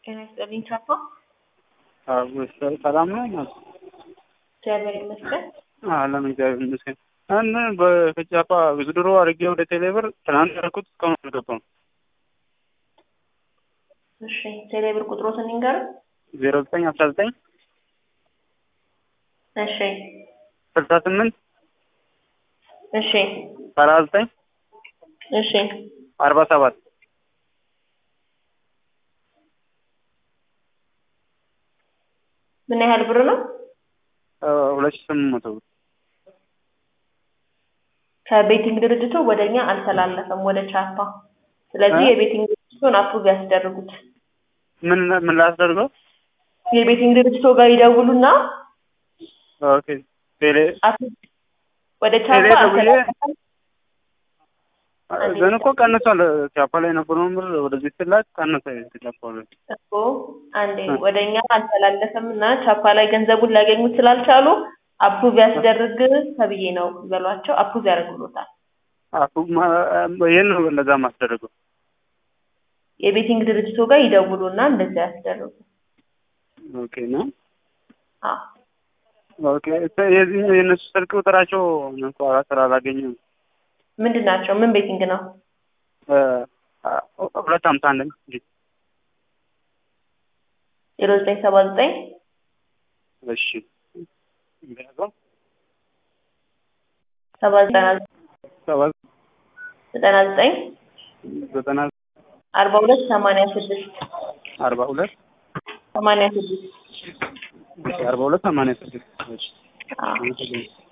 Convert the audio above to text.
ጤና ይስጥልኝ ቻፓ። ሰላም ነው። እግዚአብሔር ይመስገን። አለም እግዚአብሔር ይመስገን። እና በቻፓ ዊዝድሮ አድርጌ ወደ ቴሌብር ትናንት ያደረኩት እስካሁን አልገባም። እሺ ቴሌብር ቁጥሮትን ይንገር። ዜሮ ዘጠኝ አስራ ዘጠኝ እሺ ስልሳ ስምንት እሺ ሰላሳ ዘጠኝ እሺ አርባ ሰባት ምን ያህል ብር ነው? ሁለት ሺህ ስምንት መቶ ብር ከቤቲንግ ድርጅቱ ወደ እኛ አልተላለፈም፣ ወደ ቻፓ። ስለዚህ እ? የቤቲንግ ድርጅቱን አፕሩቭ ያስደርጉት። ምን ምን ላስደርገው? የቤቲንግ ድርጅቱ ጋር ይደውሉና ኦኬ ቴሌ አፕሩቭ ወደ ቻፓ ቴሌ ደውዬ አልተላለፈም። ግን እኮ ቀንሷል። ቻፓ ላይ የነበረውን ብር ወደዚህ ስላክ ቀነሰ። ቻፓ ላይ እኮ አንዴ ወደ እኛ አልተላለፈም እና ቻፓ ላይ ገንዘቡን ሊያገኙት ስላልቻሉ አፕሩቭ ያስደርግ ተብዬ ነው ይበሏቸው። አፕሩቭ ያደርጉሎታል። አፉ ይህን ነው እንደዛ ማስደረገው። የቤቲንግ ድርጅቱ ጋር ይደውሉና እንደዚያ ያስደርጉ። ኦኬ ነው አዎ ኦኬ። የዚህ የእነሱ ስልክ ቁጥራቸው እንኳ ስላላገኘው ምንድን ናቸው? ምን ቤቲንግ ነው? ሁለት ሀምሳ አንድ እንጂ ዜሮ ዘጠኝ ሰባ ዘጠኝ እሺ እንዲያዘው ሰባ ዘጠና ሰባ ዘጠና ዘጠኝ ዘጠና አርባ ሁለት ሰማንያ ስድስት አርባ ሁለት ሰማንያ ስድስት አርባ ሁለት ሰማንያ ስድስት እሺ አዎ አመሰግናለሁ።